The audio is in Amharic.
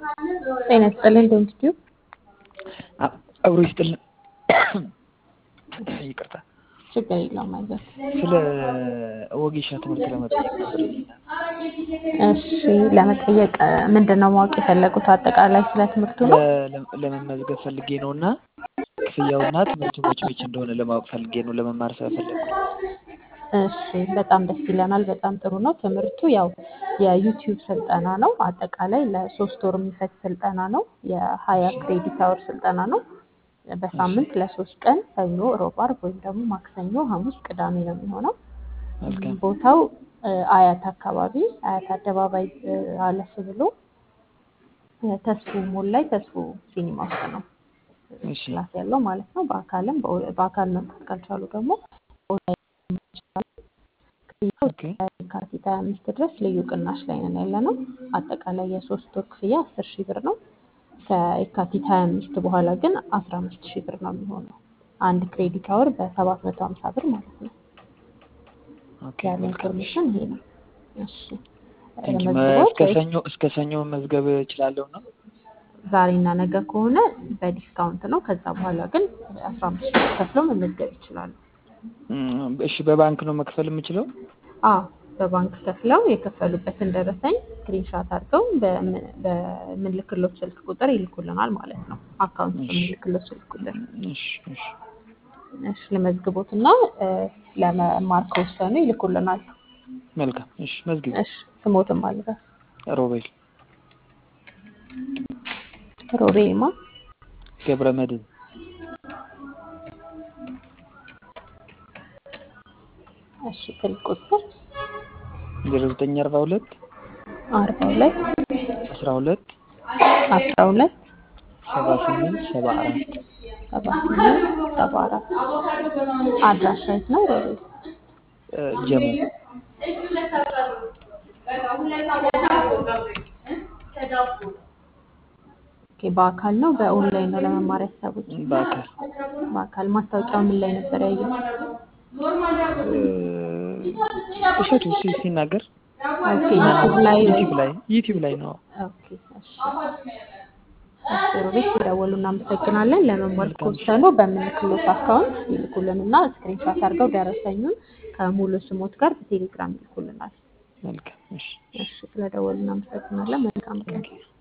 ጤና ይስጥልኝ ዶንኪቲዩ አብሮ ይስጥልን። ይቅርታ ችግር የለውም አይዞህ። ስለ ወጌሻ ትምህርት ለመጠየቅ ነበር። እሺ ለመጠየቅ ምንድን ነው ማወቅ የፈለጉት? አጠቃላይ ስለ ትምህርቱ ነው። ለ- ለመመዝገብ ፈልጌ ነው እና ክፍያውና ትምህርቱ መች መች እንደሆነ ለማወቅ ፈልጌ ነው ለመማር ስለፈለግኩ ነው። እሺ በጣም ደስ ይለናል። በጣም ጥሩ ነው። ትምህርቱ ያው የዩቲዩብ ስልጠና ነው። አጠቃላይ ለሶስት ወር የሚፈጅ ስልጠና ነው። የሀያ ክሬዲት አወር ስልጠና ነው። በሳምንት ለሶስት ቀን ሰኞ፣ ሮብ፣ አርብ ወይም ደግሞ ማክሰኞ፣ ሐሙስ፣ ቅዳሜ ነው የሚሆነው። መልካም ቦታው እ፣ አያት አካባቢ አያት አደባባይ እ፣ አለፍ ብሎ እ፣ ተስፉ ሞል ላይ ተስፉ ሲኒማ ውስጥ ነው እሺ ክላስ ያለው ማለት ነው። በአካልም በኦ- በአካል መምጣት ካልቻሉ ደግሞ ኦንላይን መማር ይችላሉ። ክፍያው ኦኬ የካቲት 25 ድረስ ልዩ ቅናሽ ላይ ነን ያለ ነው። አጠቃላይ የሶስት ወር ክፍያ 10 ሺህ ብር ነው። ከየካቲት 25 በኋላ ግን 15 ሺህ ብር ነው የሚሆነው። አንድ ክሬዲት አወር በ750 ብር ማለት ነው። ኦኬ ያለ መልካም እሺ ኢንፎርሜሽን ይሄ ነው። እሺ ቴንኪ መዝግቦት እስከ ሰኞ እስከ ሰኞ መመዝገብ እችላለሁ ነው? ዛሬና ነገ ከሆነ በዲስካውንት ነው። ከዛ በኋላ ግን 15 ሺህ ብር ከፍለው መመዝገብ ይችላሉ። እም፣ እሺ በባንክ ነው መክፈል የምችለው? አዎ በባንክ ከፍለው የከፈሉበትን ደረሰኝ ስክሪንሻት አድርገው በምን- በምንልክሎት ስልክ ቁጥር ይልኩልናል ማለት ነው። አካውንት እሺ በምንልክሎት ስልክ ቁጥር እሺ እሺ እሺ ለመዝግቦት እና እ፣ ለመማር ከወሰኑ ይልኩልናል። መልካም እሺ መዝግቢ። እሺ ስሞትም አለ ሮቤል ሮቤልማ ገብረ መድህን እሺ ስልክ ቁጥር ዜሮ ዘጠኝ አርባ ሁለት አርባ ሁለት አስራ ሁለት አስራ ሁለት ሰባ ስምንት ሰባ አራት ሰባ ስምንት ሰባ አራት አድራሻ የት ነው ሮቤል? ጀሞ ኦኬ በአካል ነው በኦንላይን ነው ለመማር ያሰቡት? በአካል በአካል ማስታወቂያው ምን ላይ ነበር ያየው? እ፣ እሸቱ ሲ- ሲናገር ኦኬ ማነው ዩቲዩብ ላይ ወይ ዩቲዩብ ላይ ዩቲዩብ ላይ ነው። ኦኬ እሺ እሺ ሮቤል ሲደውሉ እናመሰግናለን። ለመማር መልካም እሺ ከወሰኑ በምንልክሎት አካውንት ይልኩልንና ስክሪንሻት አድርገው ደረሰኙን ከሙሉ ስሞት ጋር በቴሌግራም ይልኩልናል። መልካም እሺ እሺ ስለደወሉ እናመሰግናለን። መልካም ቀን። ቴንኪው